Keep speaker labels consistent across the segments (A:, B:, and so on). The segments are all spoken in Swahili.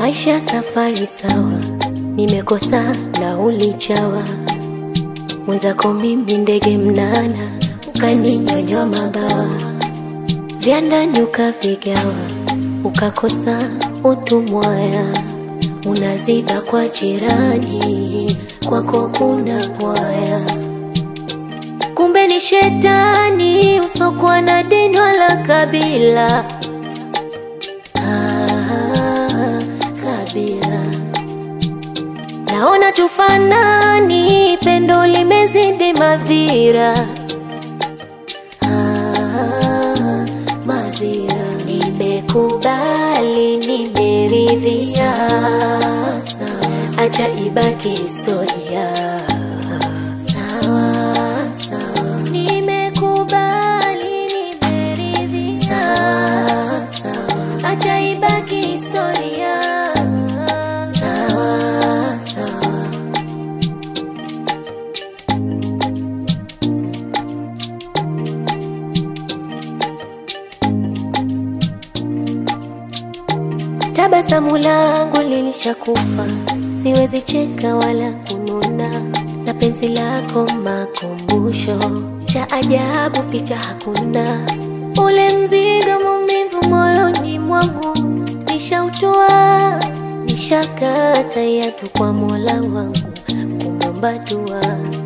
A: Maisha safari sawa, nimekosa na ulichawa mwenzako mimi ndege mnana, ukaninyonyoa mabawa vya ndani ukavigawa, ukakosa utumwaya, unaziba kwa jirani, kwako kuna pwaya, kumbe ni shetani usokuwa na dini wala kabila. Ah, kabila naona tufanani, pendo limezidi madhira. Ah, madhira nimekubali, nimeridhia, acha ibaki historia. Sawa sawa, nimekubali, nimeridhia, acha ibaki historia. Sawa sawa. Tabasamu langu lilishakufa, siwezi cheka wala kununa, na penzi lako makumbusho cha ajabu, picha hakuna, ule mzigo maumivu moyoni mwangu nishautoa, nishakata yatu kwa Mola wangu kumwomba dua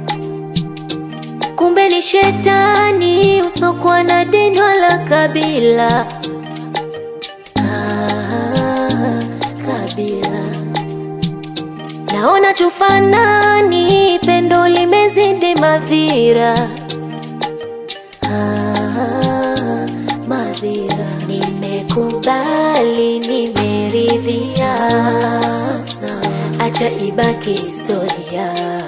A: kumbe ni shetani usokuwa na dini wala kabila. Ah, kabila naona tufanani, pendo limezidi madhira. Ah, madhira nimekubali, nimeridhia, acha ibaki historia.